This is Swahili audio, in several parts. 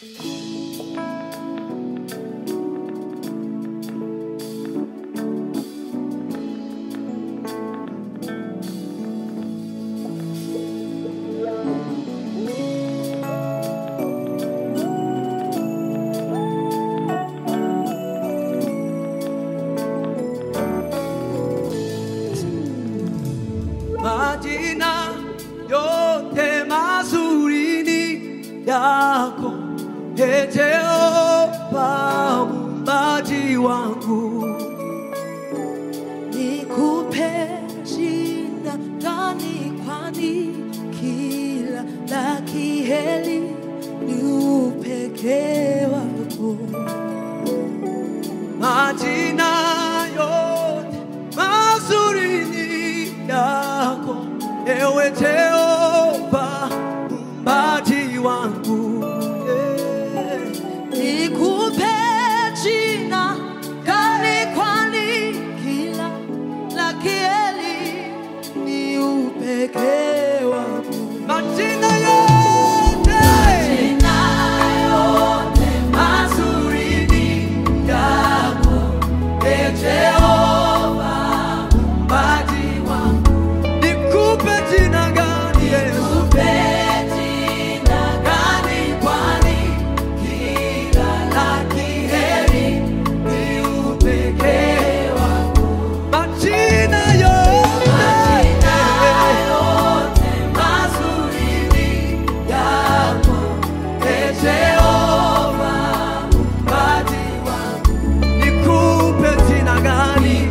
majina yote mazuri ni yako Ee Jehova muumbaji wangu nikupe jina gani kwani kila la kiheri ni upekee wako majina yote mazuri ni yako ewe Jehova muumbaji wangu yeah. nikupe jina gani kwani kila la kiheri ni upekee wako majina yote mazuri ni yako Ee Jehova muumbaji wangu nikupe jina gani Yesu gani kwani kila la kiheri ni upekee wako majina yote mazuri ni yako Ee Jehova muumbaji wangu nikupe jina gani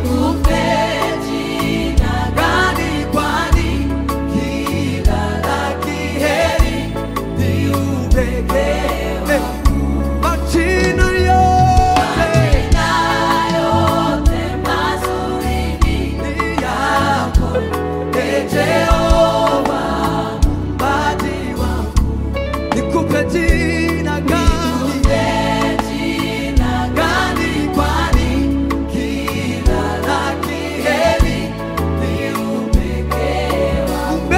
gani kwani kila la kiheri ni upekee majina yote ni yako Ee Jehova muumbaji wangu nikupe jina gani gani kwani kila la kiheri ni upekee wako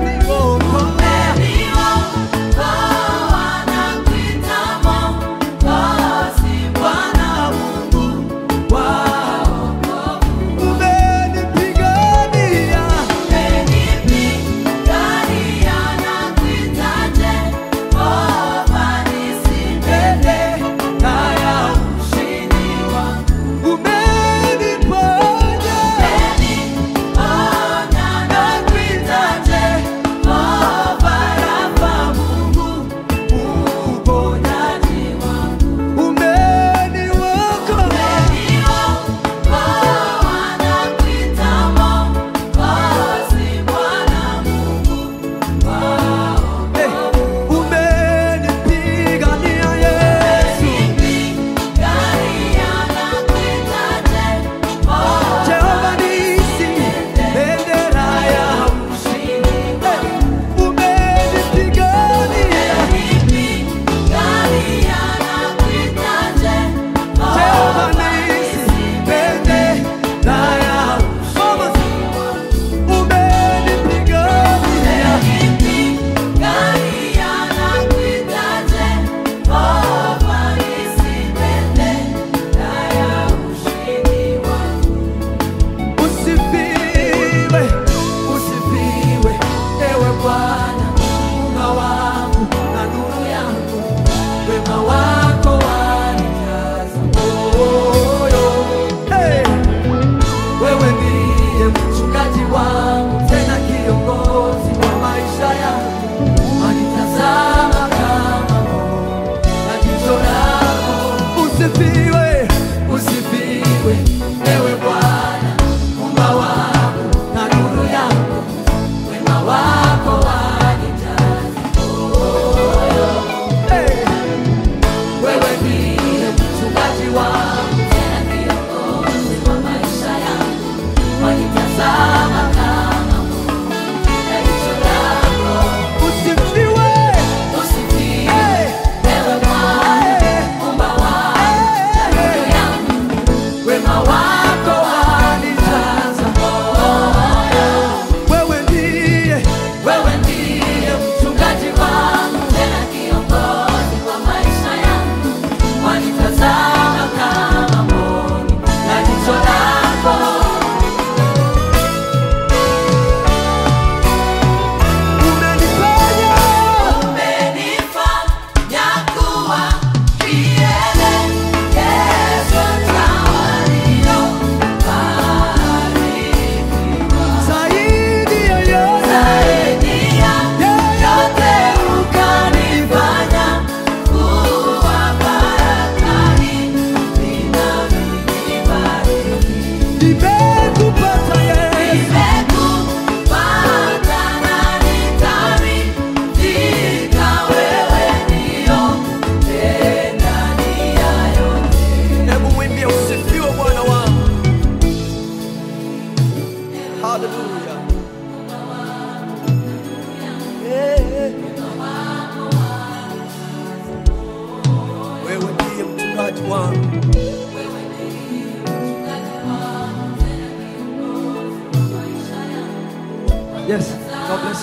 Umbeni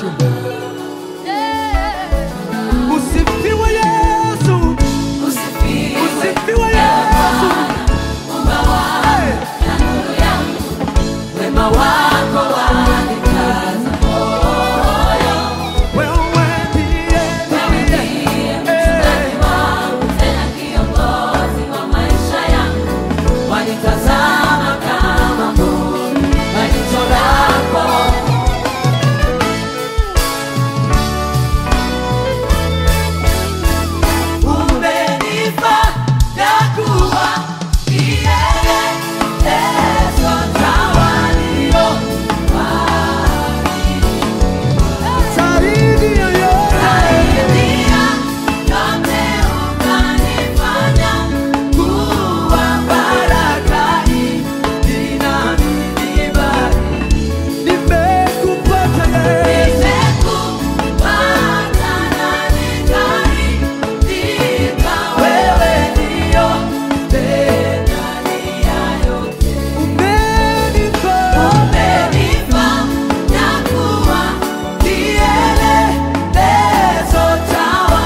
Yesu. Usifiwe Yesu. Usifiwe Yesu. Hey. Wema wako wanikaza Wewe ndiye ndiye mchungaji wangu, tena kiongozi wa maisha yangu. Wanitazama kama mboni na jicho lako. Umenifanya kuwa kielelezo cha walio zaidi ya yote. Saidia yote ukanifanya kuwa baraka inanibari. Nimekupata Yesu. Nimekupata na nikaridhika, wewe ndio ndani ya yote. Umenifanya Umenifanya kuwa kielelezo cha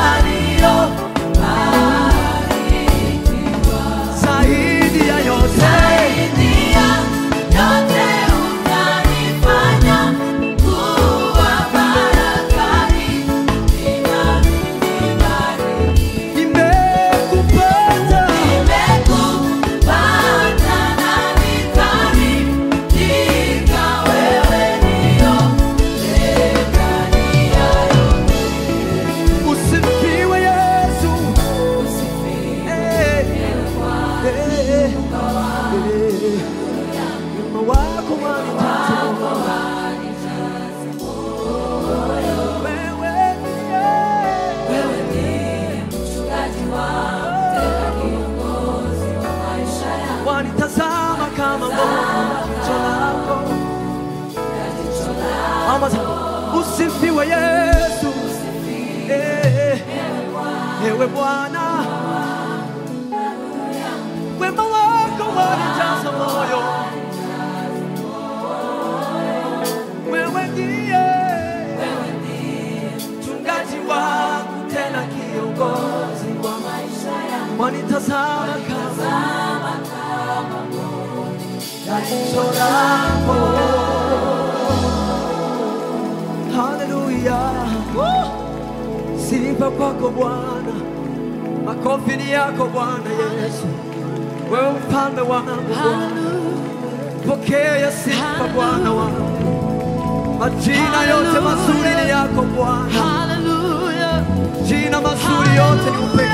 waliobarikiwa. zaidi ya yote. Zaidi ya yote unanifanya kuwa baraka inanibariki. Nimekupata. Nimekupata na nikaridhika, wewe ndio ndani ya yote. Usifiwe Yesu. Usifiwe Eh, Bwana. eh, eh. Wema wako wanijaza wewe ndiye. Wewe ndiye mchungaji wangu, tena kiongozi wa maisha yangu. wanitazama kama jicho lako. Mama zangu, usifiwe Yesu. Eh, Ewe Bwana, wema wako wanijaza moyo. Wewe ndiye mchungaji wangu, tena kiongozi wa maisha yangu. Wanitazama kama jicho lako. Haleluya. Sifa kwako Bwana, makofi ni yako Bwana Yesu, wewe mfalme wangu Bwana, pokea sifa Bwana wangu, majina yote mazuri ni yako Bwana, Hallelujah. jina mazuri yote ni upendo